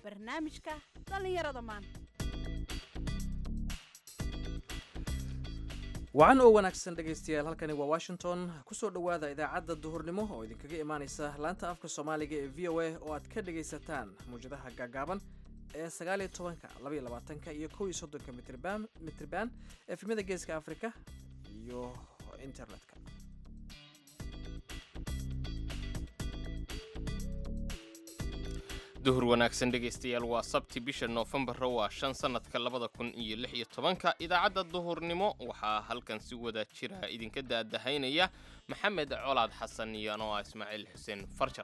barnaamijka dhallinyarada maanta wacan oo wanaagsan dhegaystayaal halkani waa washington kusoo dhowaada idaacadda duhurnimo oo idinkaga imaaneysa laanta afka soomaaliga ee v o a oo aad ka dhagaysataan mawjadaha gaagaaban ee sagaal iyo tobanka labaiyo labaatanka iyo kow iyo soddonka mitrban mitrban efemyada geeska africa iyo internetka duhur wanaagsan dhegaystayaal waa sabti bisha noofembaro waa shan sannadka labada kun iyo lix iyo tobanka idaacadda duhurnimo waxaa halkan si wada jira idinka daadahaynaya maxamed colaad xasan iyo anoo ah ismaaciil xuseen farjar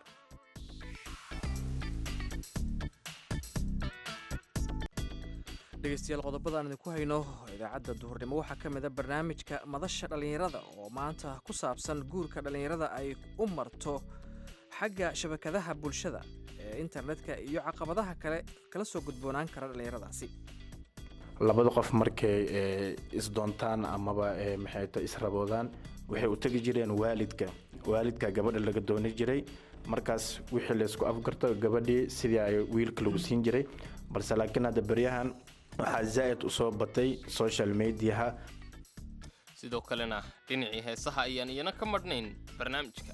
dhegaystayaal qodobadaan idinku hayno idaacadda duhurnimo waxaa ka mid a barnaamijka madasha dhallinyarada oo maanta ku saabsan guurka dhallinyarada ay u marto xagga shabakadaha bulshada ee internetka iyo caqabadaha kale kala soo gudboonaan kara dhallinyaradaasi labada qof markay isdoontaan amaba maxayto israboodaan waxay u tegi jireen waalidka waalidka gabadha laga dooni jiray markaas wixii laysku afgarto gabadhii sidii ay wiilka lagu siin jiray balse laakiin hadda beryahan waxaa zaa'id u soo batay social mediaha sidoo kalena dhinacii heesaha ayaan iyana ka madhnayn barnaamijka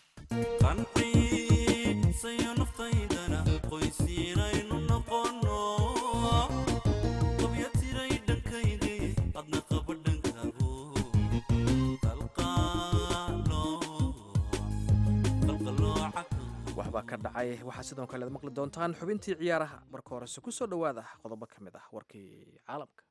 sayo naftaydana qoysiinaynu noqono qabyatiray dhankaygay adna qaba dhankaago waxbaa ka dhacay waxaa sidoo kale ad maqli doontaan xubintii ciyaaraha marka horese ku soo dhowaada qodobo ka mid ah warkii caalamka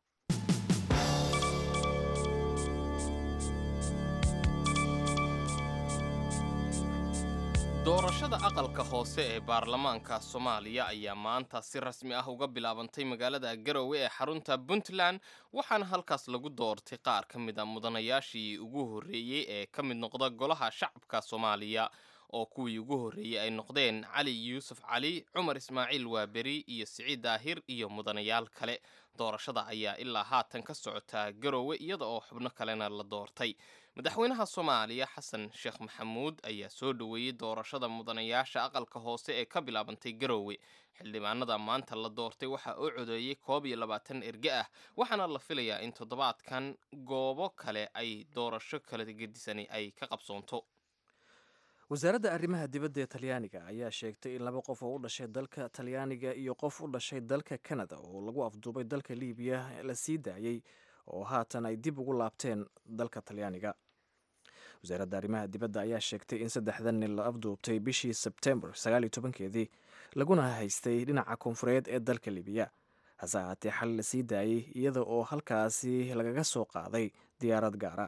doorashada aqalka hoose ee baarlamaanka soomaaliya ayaa maanta si rasmi ah uga bilaabantay magaalada garowe ee xarunta puntland waxaana halkaas lagu doortay qaar ka mid a mudanayaashii ugu horreeyey ee ka mid noqda golaha shacabka soomaaliya oo kuwii ugu horreeyey ay noqdeen cali yuusuf cali cumar ismaaciil waaberi iyo siciid daahir iyo mudanayaal kale doorashada ayaa ilaa haatan ka socotaa garowe iyada oo xubno kalena la doortay madaxweynaha soomaaliya xasan sheekh maxamuud ayaa soo dhoweeyey doorashada mudanayaasha aqalka hoose ee ka bilaabantay garowe xildhibaanada maanta la doortay waxaa oo codeeyey koob iyo labaatan erge ah waxaana la filayaa in toddobaadkan goobo kale ay doorasho kala gedisani ay ka qabsoonto wasaaradda arrimaha dibadda ee talyaaniga ayaa sheegtay in laba qof oo u dhashay dalka talyaaniga iyo qof u dhashay dalka kanada oo lagu afduubay dalka liibiya la sii daayey oo haatan ay dib ugu laabteen dalka talyaaniga wasaaradda arrimaha dibadda ayaa sheegtay in saddexdan nin la afduubtay bishii sebtembar sagaal iyo tobankeedii laguna haystay dhinaca koonfureed ee dalka libiya hase ahaatee xal la sii daayey iyada oo halkaasi lagaga soo qaaday diyaarad gaara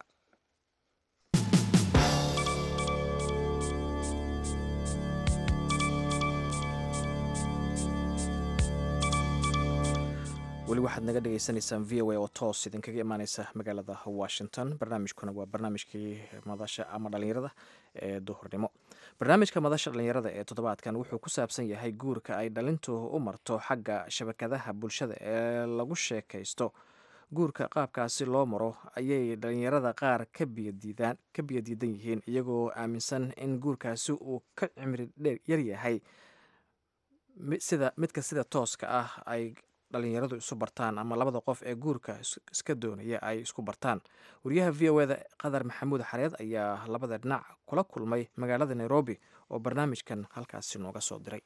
weli waxaad naga dhagaysanaysaan v o a oo toos idinkaga imaaneysa magaalada washington barnaamijkuna waa barnaamijkii madasha ama dhalinyarada ee duhurnimo barnaamijka madasha dhalinyarada ee toddobaadkan wuxuu ku saabsan yahay guurka ay dhalintu u marto xagga shabakadaha bulshada ee lagu sheekaysto guurka qaabkaasi loo maro ayay dhalinyarada qaar ka biyadiidaan ka biyadiidan yihiin iyagoo aaminsan in guurkaasi uu ka cimri dheer yaryahay sida midka sida tooska ah ay dhalinyaradu isu bartaan ama labada qof ee guurka iska doonaya ay isku bartaan wariyaha v o eda qadar maxamuud xareed ayaa labada dhinac kula kulmay magaalada nairobi oo barnaamijkan halkaasi nooga soo diray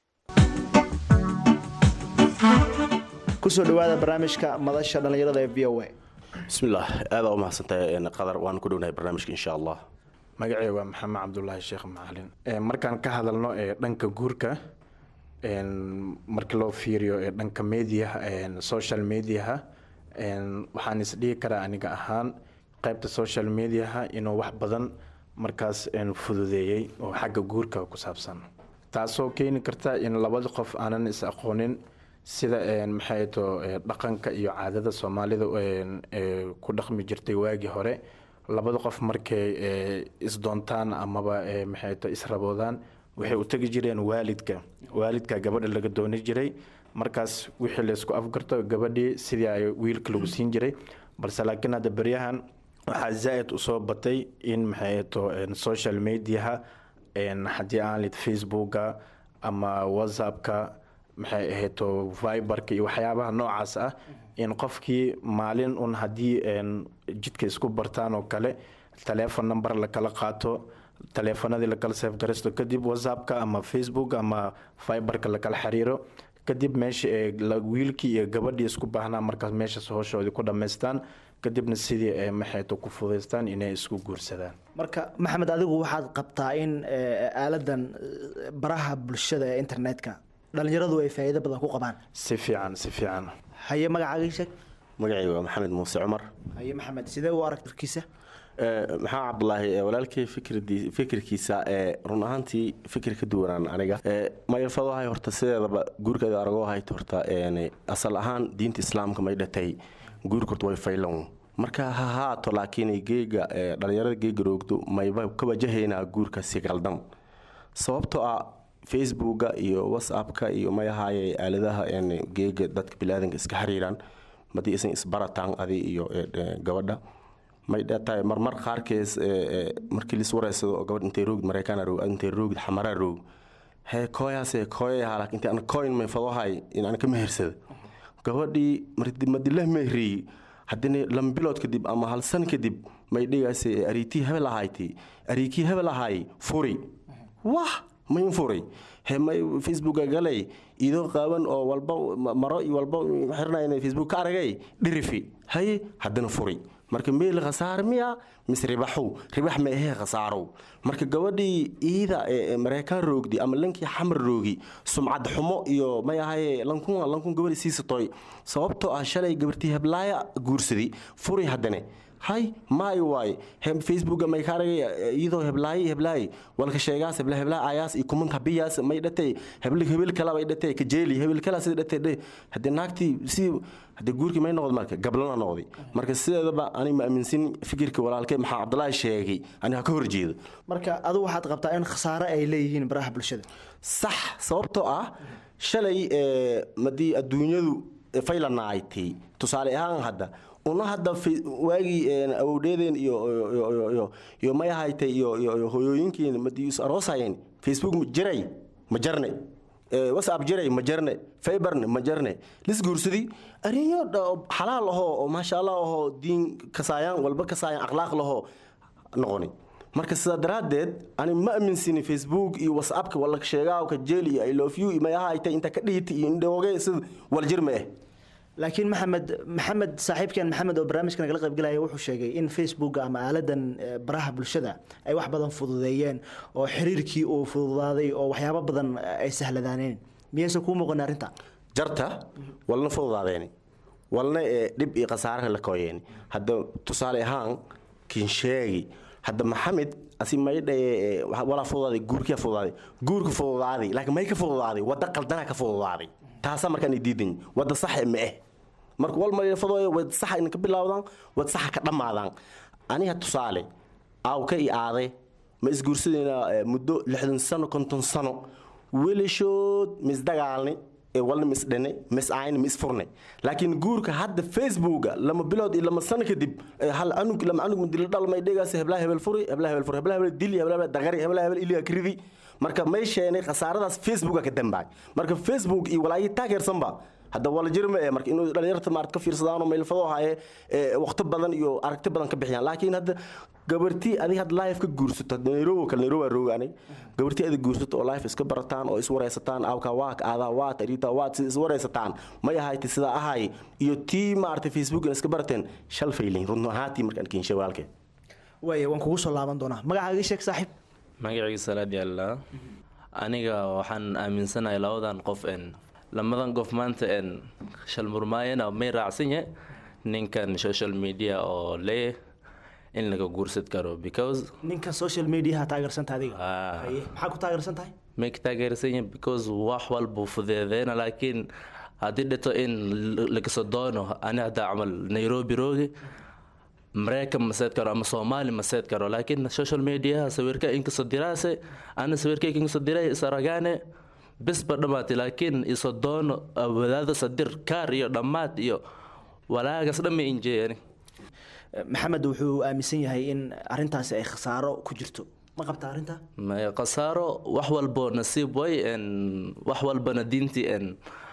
kusoo dhawaada barnaamijka madasha dhallinyarada ee v o a bismillaah aadaa u mahadsantahay qadar waan ku dhownahay barnaamijka insha allah magacey waa maxamed cabdulaahi sheekh macalin markaan ka hadalno ee dhanka guurka marka loo fiiriyo ee dhanka mediaha social mediaha waxaan isdhihi karaa aniga ahaan qaybta social mediaha inuu wax badan markaas fududeeyey oo xagga guurka ku saabsan taasoo keeni karta in labada qof aanan is aqoonin sida maxay to dhaqanka iyo caadada soomaalida ku dhaqmi jirtay waagii hore labada qof markay isdoontaan amaba maxay to israboodaan waxay u tegi jireen waalidka waalidka gabadha laga dooni jiray markaas wixii laysku afgarto gabadhii sidii ay wiilka lagu siin jiray balse laakiin hadda beryahan waxaa zaa'id usoo batay in maxay to social mediaha haddii aan lid facebooka ama whatsappka maxay ahayto viberka iyo waxyaabaha noocaas ah in qofkii maalin un haddii een, jidka isku bartaan oo kale taleefon number lakala qaato taleefanadii lakala seefgaraysto kadib whatsappka ama facebook ama viberka lakala xiriiro kadib meesha ee la- wiilkii iyo gabadhii isku baahnaa markaas meeshaas howshoodii ku dhammaystaan kadibna sidii ay maxayto ku fudaystaan inay isku guursadaan marka maxamed adigu waxaad qabtaa in eh, aaladan eh, baraha bulshada ee internetka dhalinyaradu ay faa'iido badan ku qabaan si fiican si fiican haye magacaaga ii sheeg magacayga waa maxamed muuse cumar haye maxamed sidee u aragtirkiisa Eh, maxaa cabdulaahi eh, walaalkay fikirdi- fikirkiisa ee run ahaantii fikir ka duwanaan aniga Eh, mayalfadahay horta sideedaba guurkeeda aragoo hayta horta een, asal ahaan diinta islaamka may dhatay guurka horta way faylan marka ha haato laakiin geega eh, dhalinyarada geega roogdo mayba ka wajahaynaa guurka si qaldan sababtoo ah facebooka iyo whatsappka iyo mayahaye aaladaha een, geega dadka biniaadanka iska xiriiraan madii isan isbarataan adi iyo eh, eh, gabadha may dhatahay marmar qaarkees eh, eh, markii lis wareysado oo gabadh intay roogid maraykaana roog intay roogid xamaraa roog hee kooyaase kooyaha laakiin inta aan coin may fadohay in aan ka mehersada gabadhii mardi- madilah mehriyey haddana lama bilood kadib ama hal san kadib may dhigaase ariitii hebel ahayti ariikii hebel ahaay furi wah mayn furi he may facebooka galay idoo qaaban oo walba ma- maro iyo walba xirnayna facebook ka aragay dhirifi haye haddana furi marka meel khasaar miya mise ribaxow ribax ma ahee khasaarow marka gabadhii iida ee ee mareykaan roogdi ama lankii xamar roogi sumcad xumo iyo may ahaye lankun lankun gabadhi siisatoy sababtoo ah shalay gabartii heblaaya guursadi furi haddane hay maay waay hem facebooka may ka aragay iyadoo heblaayi heblaayi walka sheegaas hebla hebla ayaas iyo kumanta biyaas may dhatay hebli hebel kala bay dhatay ka jeeli hebel kala sida dhatay dhe hadde naagtii si hadde guurkii may noqdo marka gablana noqday marka sideedaba ani ma aaminsin fikirka walaalkay maxaa cabdulaahi sheegay ani ha ka horjeedo marka adigu waxaad qabtaa in khasaare ay leeyihiin baraha bulshada sax sababtoo ah shalay ee, madii adduunyadu faylanaaytay tusaale ahaan hadda una hadda fe- waagii een, awowdheedeen iyo iyo- iyo- iyo- iyo- iyo may ahaytay iyo iyo- iyo hooyooyinkiin madii is aroosayeen facebook ma jiray ma jarne Ee, whatsapp jiray ma jarne fiberne ma jarne lis guursadi arinyo dha- xalaal ahoo oo maasha allah ahoo diin kasaayaan walba kasaayaan akhlaaq lahoo noqoni marka sidaa daraaddeed ani ma aaminsini facebook iyo whatsappka wala sheegaawka jeel iyo i love you iyo may ahaytay inta ka dhiiti iyo indhooge sida waljir ma eh laakiin maxamed maxamed saaxiibkeen maxamed oo barnaamijka nagala qaybgalaya wuxuu sheegay in facebook ama aaladan eh, baraha bulshada ay wax badan fududeeyeen oo xiriirkii uu fududaaday oo waxyaabo badan eh, ay sahladaaneen miyayse kuu muuqan arrinta jarta walna fududaadeeni walna ee dhib iyo khasaaraha la kooyeeni hadda tusaale ahaan kin sheegi hadda maxamed asi maydhaye walaa fududaaday guurkiya fududaaday guurka fududaaday laakiin may ka fududaaday wadda qaldanaa ka fududaaday taasa markaan idiidan wadda saxe ma eh marka wal malfadooyo wad saxa in ka bilaawdaan wad saxa ka dhammaadaan aniga tusaale aawka i aade ma isguursadayna muddo lixdan sano konton sano welishood misdagaalni ee walna misdhane misayne misfurne laakiin guurka hadda facebooka lama bilood iyo lama sano kadib ee hal anug lama anug mudilo dhalmay dhegaas heblaha hebel furi heblaha hebel furi heblaha hebel dili heblaha hebel dagari heblaha hebel iliga kridi marka may sheenay khasaaradaas facebooka ka dambaay marka facebook iyo walaayi taageersanba hadda wala jirma ee marka inuu dhalinyarta maarad ka fiirsadaan oo meelfado haye ee waqti badan iyo aragti badan ka bixiyaan laakiin hadda gabartii adiga had live ka guursato hadda nairobi kale nairobi rooga anig gabartii adiga guursato oo live iska barataan oo iswareysataan awka waak aadaa waat arita waat si iswareysataan may ahayti sidaa ahay iyo tii maaragtay facebook iska barateen shal faylin run ahaantii markaan kiinshay walaalkee waaya waan kugu soo laaban doonaa magacaaga ii sheeg saaxiib magacayga salaad yaallaa aniga waxaan aaminsanahay labadan qof en lamadan qof maanta en shalmurmaayana may raacsan yahay ninkan social media oo lee in laga guursan karo because ninka social mediaha taageersanta adiga Ah. Haye, maxaa ku taageersan tahay may ka taageersan yahay because wax walbuu fudeedeena laakiin haddii dhito in lagasoo doono ani haddaa camal nairobi roogi mareykan ma seed karo ama soomaali ma seed karo laakiin social media sawirka inkasoo diraase ana sawirkayga inkasoo diray isaragaane bisba dhammaatay laakiin iso doono wadaada sadir kaar iyo dhammaad iyo walaagas dhan ma injeeyani maxamed wuxuu aaminsan yahay in arintaasi ay khasaaro ku jirto ma qabta arrinta Ma- khasaaro wax walbo nasiib way en wax walbana diintii en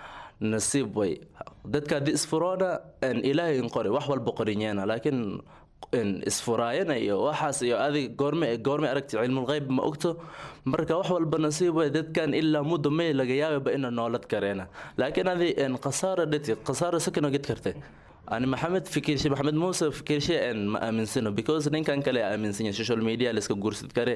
nasiib way dadka haddii isfuroona en ilaahay in qori wax walba qorinyeena laakiin en isfuraayana iyo waxaas iyo adig goorme goorme aragti cilmulgeyb ma ogto marka wax walba nasiib way dadkan ilaa muddo may laga yaababa ina noolad kareena laakiin adi en khasaaro dhati khasaaro sakano ged karte ani maxamed fikirshe maxamed muuse fikirshe en ma aaminsano because ninkan kale aaminsan yahay social media laiska guursid kare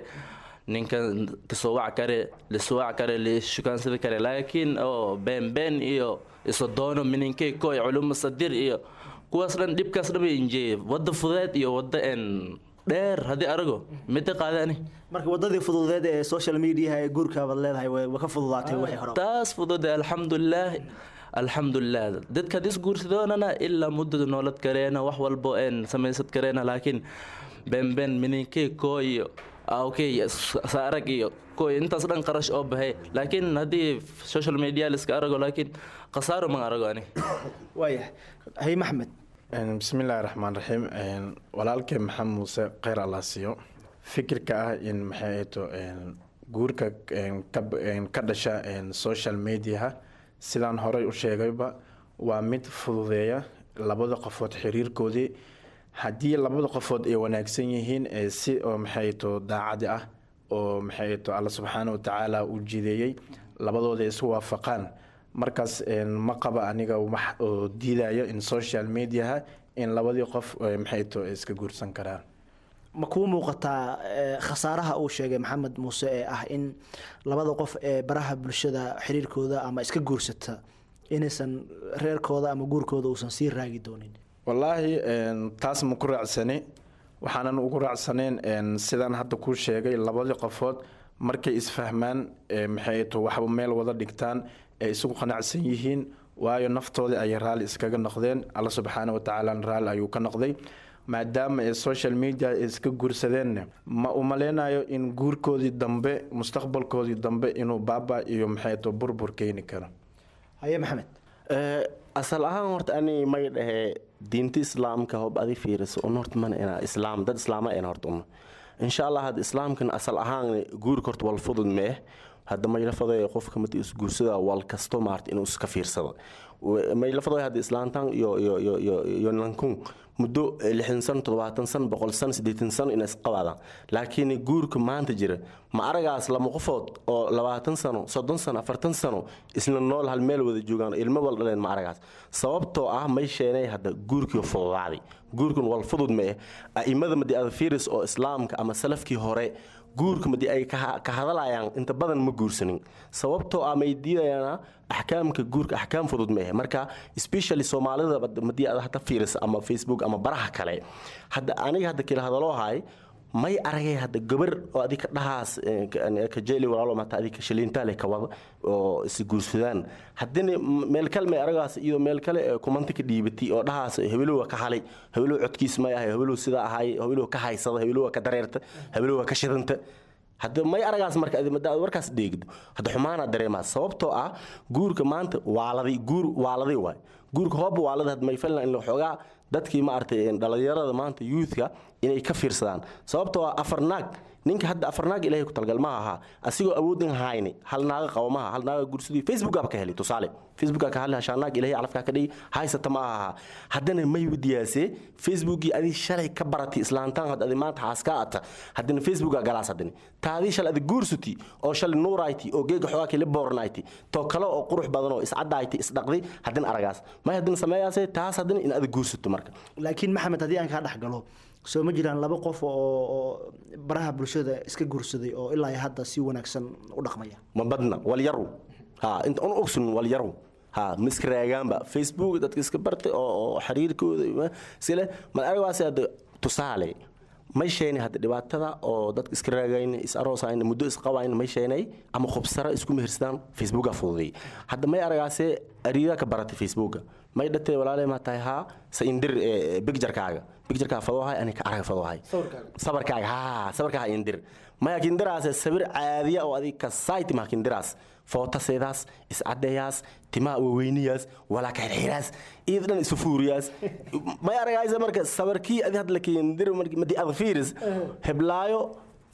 ninkan kasoo wac kare lisoo wac kare lishukaansan kare laakiin oo been been iyo iso doono mininkey koy culumo sadir iyo kuwaas dhan dhibkaas dhan bay injeeye wadda fudeed iyo wadda en dheer haddii arago midda qaadaani marka wadadii fududeed ee social media ee guurka baad leedahay way way ka fududaatay wixii hore taas fudude alxamdulilah alxamdulilah dadka hadis guursadoonana ilaa muddada noolad kareena wax walbo en samaysad kareena laakiin benben mininkey koo iyo okay saarag iyo koy intaas dhan qarash oo baxay laakiin haddii social media liska arago laakiin khasaaro man arago ani waaya hay maxmed Een, bismillaahi raxmaan raxiim Een, walaalkay maxamed muuse kheyr allah siiyo fikirka ah in maxay ahayto een, guurka een, ka een, ka dhasha een, social mediaha sidaan horey u sheegayba waa mid fududeeya labada qofood xiriirkoodii haddii labada qofood ay wanaagsan yihiin ee si oo maxay ahayto daacadi ah oo maxay ahayto alla subxaana wa tacaala u jideeyey labadooda ay isu waafaqaan markaas een, ma qaba aniga wax oo diidaya in social mediaha in labadii qof eh, maxay to iska guursan karaan ma kuu muuqataa eh, khasaaraha uu sheegay maxamed muuse ee ah in labada qof ee baraha bulshada xiriirkooda ama iska guursata inaysan reerkooda ama guurkooda uusan sii raagi doonin wallaahi een, taas ma ku raacsani waxaanan ugu raacsaneen een, sidaan hadda kuu sheegay labadii qofood markay isfahmaan ee, maxay to waxba meel wada dhigtaan ee isugu qanacsan yihiin waayo naftoodii ayay raalli iskaga noqdeen alla subxaana wa tacaala raalli ayuu ka noqday maadaama ee social media ay iska guursadeenna ma umaleynayo in guurkoodii dambe mustaqbalkoodii dambe inuu baaba iyo maxay to burbur keeni karo haye maxamed Eh, asal ahaan horta ani may dhahe diinta islaamka hob adi fiiriso un horta mana ina islaam dad islaama ina horta uma insha allah hadda islaamkan asal ahaan guurka horta wal fudud mee hadda maylafado qofka mati isguursada wal kasto maarta inuu iska fiirsado maylafado hadda islaantan iyo iyo iyo iyo iyo nankun muddo lixdan san toddobaatan san boqol san siddeetan san ina isqabaadaan laakiin guurka maanta jira ma aragaas lama qofood oo labaatan sano soddon sano afartan sano isla nool hal meel wada joogaan ilmo wal dhaleen ma aragaas sababtoo ah may sheenay hadda guurkii fududaaday guurkan wal fudud ma eh a'imada madi adfiris oo islaamka ama salafkii hore guurka madi ay ka ka hadalayaan inta badan ma guursanin sababtoo ah may diidayaan axkaamka guurka axkaam fudud ma ahe marka especially soomaalida madii aad hata fiirisa ama facebook ama baraha kale hadda aniga hadda kila hadaloo haay may aragay hadda gabar oo adika dhahaas eh, ka- ka jeli walaalo mata adika shiliintaale ka wada oo is guursadaan haddina m- meel kale may aragaas iyadoo meel kale ee kumanti ka dhiibatay oo dhahaas hebelow ka halay hebelow codkiis may ahay hebelow sidaa ahay hebelow ka haysada hebelow ka dareerta hebelow ka shidanta hadda may aragaas marka adi madaad warkaas dheegdo hadda xumaanaa dareemaa sababtoo ah guurka maanta waaladay guur waaladay waay guurka hooba waalada had may falna in la xoogaa dadkii maaragtay dhalinyarada maanta youthka inay ka fiirsadaan sababtoo ah afar naag ninka hadda afar naag ilaahay ku talgal ma aha asigoo awoodin hayni hal naaga qabo maaha hal naaga gursadii facebookaba ka helay tusaale facebooka ka hadli hashaa naag ilaahay calafkaa ka dhigi haysata ma aha haddana may wadiyaase facebookii adii shalay ka baratay islaantaan had adi maanta xaaska ata haddana facebooka galaas haddana taadii shalay adi guursuti oo shalay nuurayti oo geega xoogaa kale boornayti to kale oo qurux badan oo iscadayti isdhaqdi haddana aragaas may haddana sameeyaase taas haddana in adi guursato marka laakiin maxamed haddii aan kaa dhex galo soo ma jiraan laba qof oo oo baraha bulshada iska guursaday oo ilaa iyo hadda si wanaagsan u dhaqmaya ma badna walyaru ha inta un ogsun walyaru ha miska raagaanba facebook dadka iska bartay oo oo xiriirkooda sile ma aragaas hadda tusaale may sheeni hadda dhibaatada oo dadka iska raagayn is aroosayn muddo isqabayn may sheenay ama khubsara isku mehersadaan facebooka fududay hadda may aragaase ariida ka baratay facebooka may dhatee walaalay ma tahay haa sa indir bigjarkaaga bigjarkaa fadoohay ani ka araga fadoohay sabarkaaga haa sabarkaaga indir maya kindiraas sawir caadiya oo adig ka sayti ma kindiraas footaseedaas iscadeeyaas timaa waweyniyaas walaa ka xirxiraas iyada dhan isu fuuriyaas may aragaysa marka sabarkii adi hadla kindir madi ad fiiris heblaayo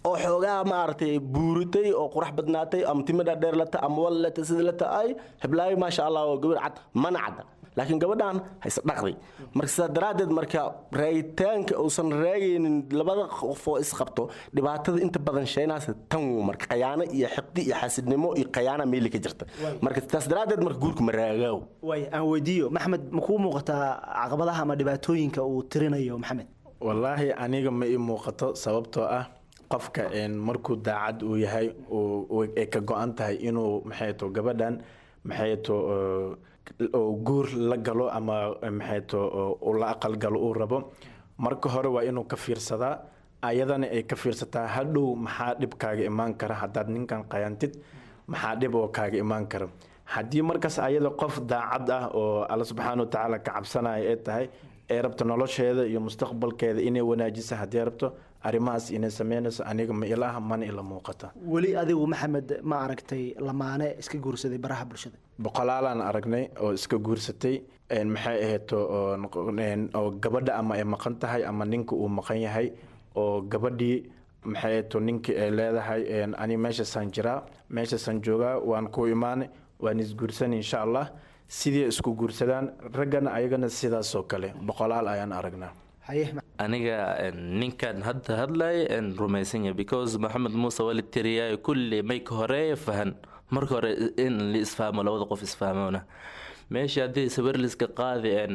oo xoogaa maaragtay buuritay oo qurax badnaatay ama timo dhaadheer lata ama wal lata sida lata ay heblaayo maasha allah oo gabar cad mana cadda laakiin gabadhan hayse dhaqday marka sidaa daraaddeed marka raayitaanka uusan raagaynin labada qof oo isqabto dhibaatada inta badan sheenaasa tan wuu marka khayaano iyo xiqdi iyo xasidnimo iyo khayaana meeli ka jirta marka taas daraaddeed marka guurka ma raagaaw waay aan weydiiyo maxamed ma kuu muuqataa caqabadaha ama dhibaatooyinka uu tirinayo maxamed wallaahi aniga ma ii muuqato sababtoo ah qofka een, markuu daacad uu yahay uu- uu- ay ka go-an tahay inuu maxay to gabadhan maxay to oo- oo guur la galo ama maxay to oo uu la aqal galo uu rabo marka hore waa inuu ka fiirsadaa ayadana ay ka fiirsataa hadhow maxaa dhib kaaga imaan kara haddaad ninkan qayantid maxaa dhib oo kaaga imaan kara haddii markaas ayada qof daacad ah oo alla subxaana watacaala ka cabsanaya ay tahay ay rabto nolosheeda iyo mustaqbalkeeda inay wanaajisa haddii rabto arrimahaas inay sameynayso aniga ma ilaha mana ila muuqata weli adigu maxamed ma aragtay lamaane iska guursaday baraha bulshada boqolaalaan aragnay oo iska guursatay een, maxay ahayd oo noqo- een, oo gabadha ama ay maqan tahay ama ninka uu maqan yahay oo gabadhii maxay ahayd ninkii ay leedahay een, ani meeshaasaan jiraa meeshaasaan joogaa waan ku imaanay waan isguursan insha allah sidii isku guursadaan raggana ayagana sidaasoo kale boqolaal ayaan aragnaa haye aniga en, ninkan hadda hadlay en, rumaysan yahay because maxamed muuse waa la tiriyay kulli mayka hore fahan marka hore in la isfahmo labada qof isfahmona meesha haddii sawir liska qaadi en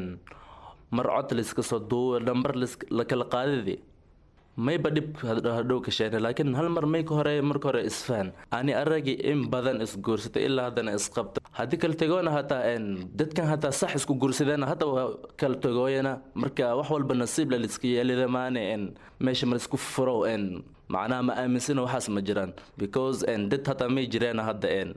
mar cod liska soo duubo nambar lis- la kala qaadidi mayba dhib had- hadhow ka sheene laakiin hal mar mayka hore marka hore isfahan ani aragi in badan isguursata ilaa haddana isqabta haddii kala tegoona hataa en dadkan hataa sax isku guursadeena hadda waa kala tegooyana marka wax walba nasiib la liska yeelida maane en meesha ma laisku furo en macnaha ma aaminsana waxaas ma jiraan because en dad hataa may jireena hadda en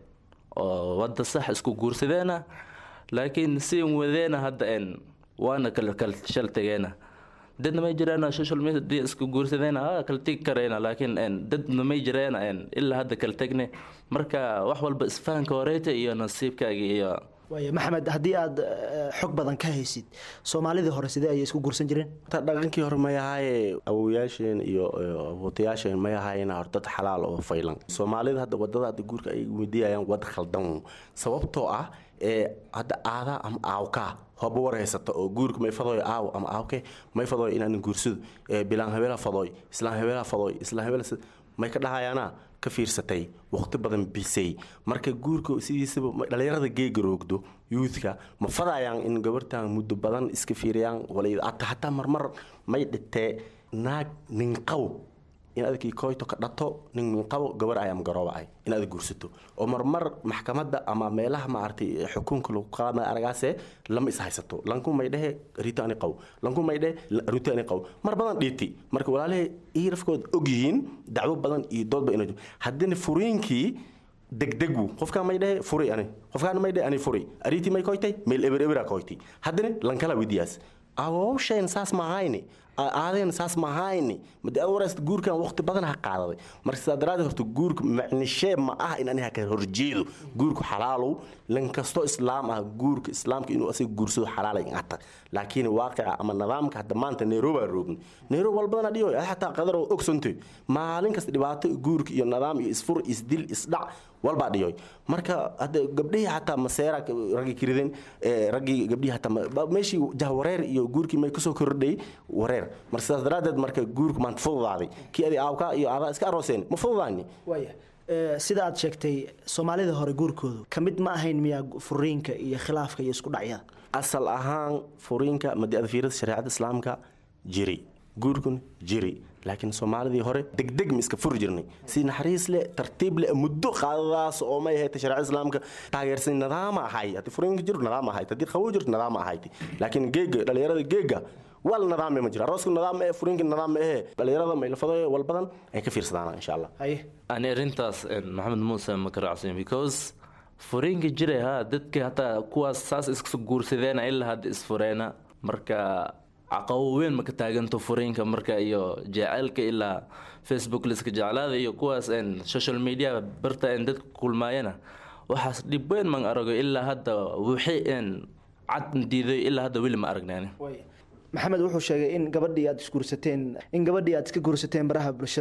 oo wadda sax isku guursadeena laakiin si wadeena hadda en waana kala kala shal tegeena dadna may jiraan social media isku guursadayna ah kala tegi karayna laakiin en dadna may jireen en ilaa hadda kala tegne marka wax walba isfahanka horeeta iyo nasiibkaaga iyo waaya maxamed haddii aad eh, xog badan ka haysid soomaalidii hore sidee ayay isku guursan jireen ta dhaqankii hore may ahaaye awowayaasheen iyo iyo abootayaasheen may ahaayeen hor dad xalaal oo faylan soomaalida hadda wadada hadda guurka ay weydiiyayaan wad khaldan sababtoo ah ee hadda aadaa ama aawkaa hoba war haysata oo guurka may fadooy aaw ama aawke may fadooy inaan guursado ee bilaan habeela fadooy islaan habeela fadooy islaan habeela sid- may ka dhahayaana ka fiirsatay waqti badan bisay marka guurka sidiisaba ma- dhallinyarada geega roogdo yuudka ma fadayaan in gabartan muddo badan iska fiiriyaan wala ata hataa marmar may dhitee naag ninqaw in adakii koyto ka dhato nin minqabo gabar ay ama garooba ay in aad guursato oo marmar maxkamadda ama meelaha maaragtay xukunka lagu qaadana aragaase lama is haysato lanku may dhehe rito ani qaw lanku may dhehe rito ani qaw mar badan dhiiti marka walaalahay ii rafkood og yihiin dacwo badan iyo doodba ina haddina furiinkii degdegu qofkaan may dhehe furi ani qofkaan may dhehe ani furi ariitii may koytay meel eber ebera koyti haddana lankala widiyaas awowsheen saas ma ahayni aadeen saas ma ahayni made ad waraysta guurkan waqti badan ha qaadaday marka sidaa daraaddeed horta guurka macnishee ma ah in aniga ka horjeedo guurku xalaalow lan kastoo islaam ah guurka islaamka inuu asaga guursado xalaalay ata laakiin waaqica ama nidaamka hadda maanta nairobi aan roogni nairobi wal badana dhiyo xataa qadar oo ogsantoy maalin kasta dhibaato guurka iyo nidaam iyo isfur isdil isdhac walbaa dhiyoy marka hadda gabdhihii xataa maseera raggii kirideen ee, raggii gabdhihii xataa ma- ba- meeshii jahwareer iyo guurkii may kasoo kordhay wareer marka sidaas daraaddeed marka guurka maanta fududaaday kii adi aawka iyo aadaa iska arooseen ma fududaani waaya Eh, sida aad sheegtay soomaalida hore guurkoodu ka mid ma ahayn miyaa furiinka iyo khilaafka iyo isku dhacyada asal ahaan furiinka madiada fiirada shareecada islaamka jiri guurkun jiri laakiin soomaalidii hore degdeg ma iska furi jirnay si naxariis leh tartiib leh muddo qaadadaas oo may ahayd shareecada islaamka taageersan nidaama ahay haddii furiinka jiro nidaam ahayd haddii qabow jirto nidaam ahayd laakiin geega dhalinyarada geega wal nidaam ma jiro arooska nidaam ee furiinka nidaam ma ahee dhalinyarada maylafado wal badan ay ka fiirsadaan insha allah haye ani arrintaas en, maxamed muuse ma ka raacsan because furiinka jiray ha dadka hataa kuwaas saas iska guursadeena ilaa hadda isfureena marka caqabo weyn ma ka taaganto furiinka marka iyo jaceylka ilaa facebook liska jeclaada iyo kuwaas en, social media barta en dadka kulmaayana waxaas dhib weyn man arago ilaa hadda wixii en cad diiday ilaa hadda weli ma aragnaani waaya maxamed wuxuu sheegay in gabadhii aad isguursateen in gabadhii aad iska guursateen baraha bulshada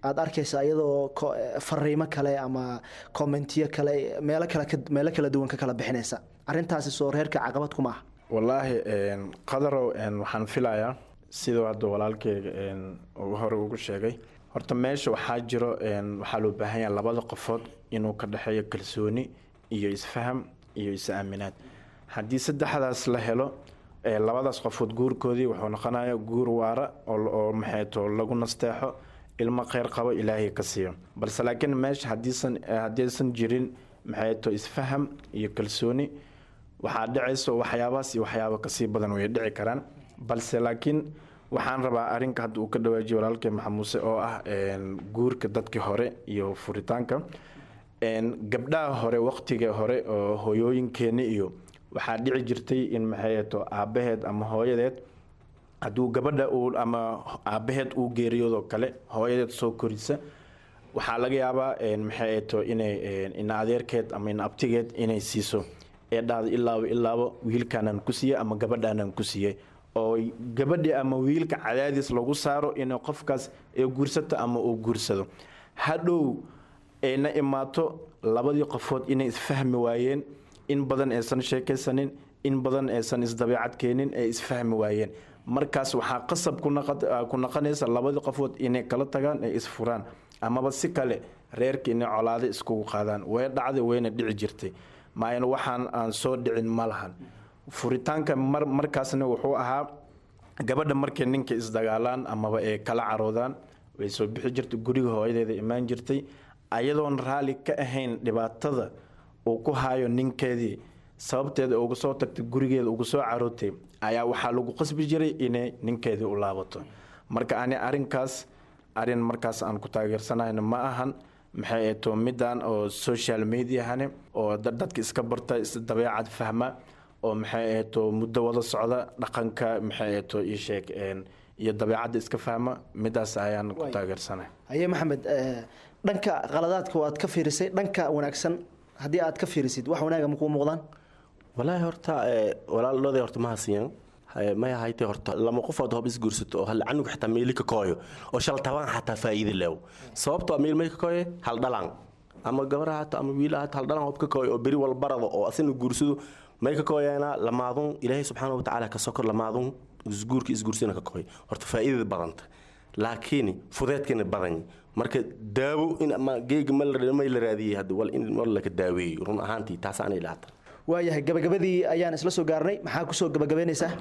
aada arkaysa iyadoo ko- eh, fariimo kale ama kommentiyo kale meelo kale ka- meelo kala duwan ka kala bixinaysa arrintaasi soo reerka caqabad kuma ah wallaahi een, qadarow een, waxaan filayaa siduu hadda walaalkeyga een, uu hore ugu sheegay horta meesha waxaa jiro een, waxaa loo baahan yahay labada qofood inuu ka dhexeeyo kalsooni iyo isfaham iyo is-aaminaad haddii saddexdaas la helo ee, labadaas qofood guurkoodii wuxuu noqonayaa guur waara oo oo maxayto lagu nasteexo ilmo kheyr qabo ilaahay ka siiyo balse laakiin meesha haddiisan haddaysan jirin maxayto isfaham iyo kalsooni waxaa dhacayso waxyaabahaas iyo waxyaaba kasii badan way dhici karaan balse laakiin waxaan rabaa arrinka hadda uu ka dhawaajiyo walaalkay maxamuuse oo ah een, guurka dadkii hore iyo furitaanka een, gabdhaha hore waqtiga hore oo hooyooyinkeeni iyo waxaa dhici jirtay in maxayeto aabaheed ama hooyadeed hadduu gabadha uu ama aabaheed uu geeriyoodoo kale hooyadeed soo korisa waxaa laga yaabaa een, maxay ahato inay een, ina adeerkeed ama ina abtigeed inay siiso ee dhahdo ilaaba ilaaba wiilkaanaan ku siiyey ama gabadhaanaan ku siiyey oo gabadhi ama wiilka cadaadis lagu saaro inay qofkaas ee guursato ama uu guursado hadhow ayna imaato labadii qofood inay isfahmi waayeen in badan aysan sheekaysanin in badan aysan isdabeecad keenin ay isfahmi waayeen markaas waxaa qasab ku noqot- ah, ku noqonaysa labadii qofood inay kala tagaan ay isfuraan amaba si kale reerka inay colaado iskugu qaadaan way dhacday wayna dhici jirtay maayna waxaan aan soo dhicin ma lahan furitaanka mar markaasna wuxuu ahaa gabadha markay ninka isdagaalaan amaba ay kala caroodaan way soo bixi jirtay guriga hooyadeeda imaan jirtay ayadoon raalli ka ahayn dhibaatada uu ku hayo ninkeedii sababteeda uga soo tagtay gurigeeda uga soo carootay ayaa waxaa lagu qasbi jiray inay ninkeedii u laabato marka ani arrinkaas arrin markaas aan ku taageersanayna ma ahan maxay ahato midaan oo social mediahane oo dad- dadka iska barta is dabeecad fahma oo maxay ahato muddo wada socda dhaqanka maxay ahato ii sheeg een, iyo dabeecadda iska fahma midaas ayaan ku Waay. taageersanay haye maxamed eh, dhanka qaladaadka waad ka fiirisay dhanka wanaagsan haddii aad ka fiirisid wax wanaaga makuu muuqdaan walaahi horta ee, walaalooday horta ma hasiyan Haye, may ahaytee horta lama qofood hob isguursato oo hal canuga xitaa meeli ka kooyo oo shal tabaan xataa faa'iide leew sababtoo meel may ka kooye hal dhalaan ama gabara hata ama wiila hata hal dhalaan hob ka kooyo oo beri walbarado oo asina guursado may ka kooyeena lamaadun ilaahay subxaana watacaala ka sokor lamaadun isguurka isguursina ka kooy horta faa'iidada badanta laakiin fudeedkana badan marka daawo in ama geega ma la may la raadiyey hadda wal in wal laka daaweeyo run ahaantii taas aanay ilaata waayahay gabagabadii ayaan isla soo gaarnay maxaa kusoo gabagabaynaysaa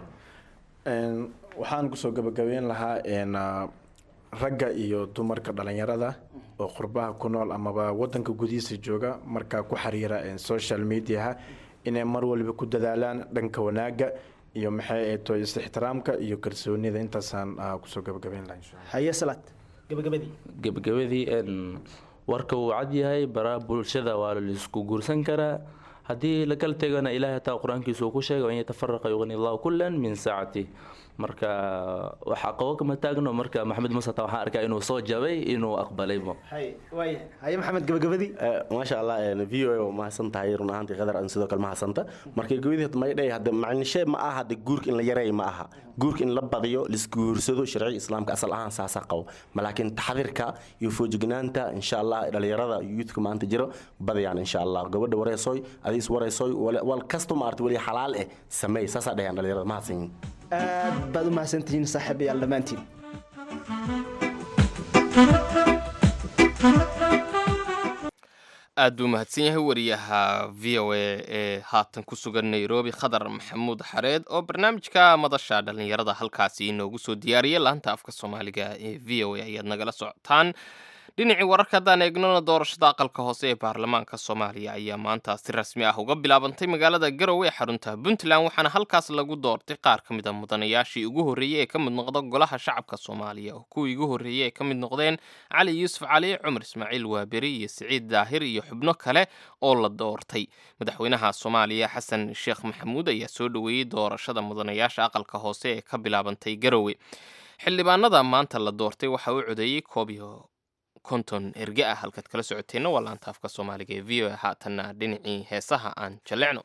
Een, waxaan kusoo gabagabeyn lahaa een, ah, ragga iyo dumarka dhalinyarada oo qurbaha ku nool amaba wadanka gudihiisa jooga markaa ku xiriira een, social mediaha inay mar waliba ku dadaalaan dhanka wanaaga iyo maxay ahato is-ixtiraamka iyo kalsoonida intaasaan ah, kusoo gabagabeyn lahaa insha Allah. haye salaad gabagabadii gabagabadii een, warka wuu cad yahay baraha bulshada waa laisku guursan karaa haddii la kala tegana ilaahay hataa qur-aankiisa uu ku sheegay an yatafaraqa yugni allahu kullan min saacati marka waxaa qabo kama taagno marka maxamed muuse taa waxaan arkaa inuu soo jabay inuu aqbalaybo haye waaya haye maxamed gabagabadii Eh, maasha allah v o a waa mahadsan tahay run ahaantii qadar aan sidoo kale mahadsanta marka gabadii may dhaya hadda macnishe ma aha hadda guurka in la yareeyo ma aha guurka in la badiyo laisguursado sharciga islaamka asal ahaan saasaa qabo ma laakiin taxdirka iyo foojignaanta insha allah dhalinyarada youthka maanta jiro badayaan insha allah gabadha wareysoy adiis wareysoy wal- wal kasto maarta weli xalaal eh sameey saasaa dhahayaan dhalinyarada mahadsan aad baad u mahadsantihiin saaxiibayaal dhammaantiin aad buu mahadsan yahay wariyaha v o a ee haatan ku sugan nairobi khadar maxamuud xareed oo barnaamijka madasha dhallinyarada halkaasi inoogu soo diyaariyay laanta afka soomaaliga ee v o a ayaad nagala socotaan dhinacii wararka haddaan eegnona doorashada aqalka hoose ee baarlamaanka soomaaliya ayaa maanta si rasmi ah uga bilaabantay magaalada garowe ee xarunta puntland waxaana halkaas lagu doortay qaar ka mid a mudanayaashii ugu horreeyey ee ka mid noqda golaha shacabka soomaaliya oo kuwii ugu horreeyey ay ka mid noqdeen cali yuusuf cali cumar ismaaciil waaberi iyo siciid daahir iyo xubno kale oo la doortay madaxweynaha soomaaliya xasan sheekh maxamuud ayaa soo dhoweeyey doorashada mudanayaasha aqalka hoose ee ka bilaabantay garowe xildhibaanada maanta la doortay waxaa u codeeyey koob iyo konton erge ah halkaad kala socoteenna waa laanta afka soomaaliga ee v o a haatanna dhinacii heesaha aan jallecno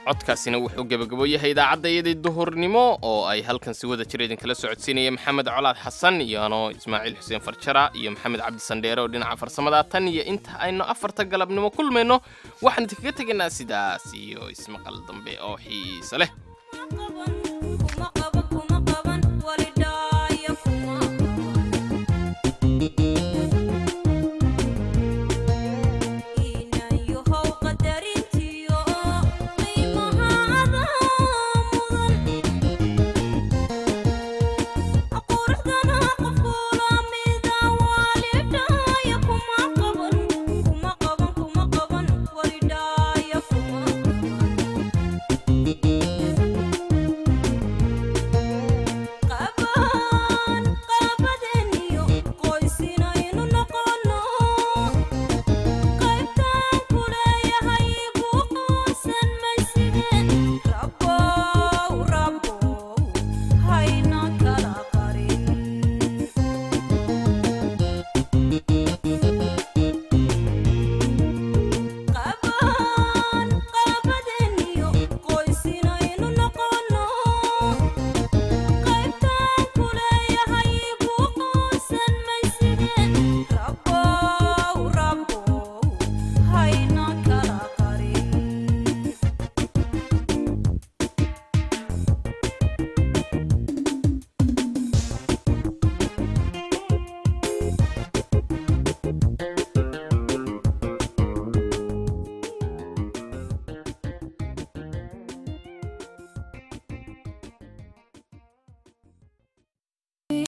codkaasina wuxuu gebagabo yahay idaacadda iyadii duhurnimo oo ay halkan si wada jira idinkala socodsiinaya maxamed colaad xasan iyo anoo ismaaciil xuseen farjara iyo maxamed cabdi sandheere oo dhinaca farsamada tan iyo inta aynu afarta galabnimo kulmayno waxaan idinkaga tegaynaa sidaas iyo ismaqal dambe oo xiiso leh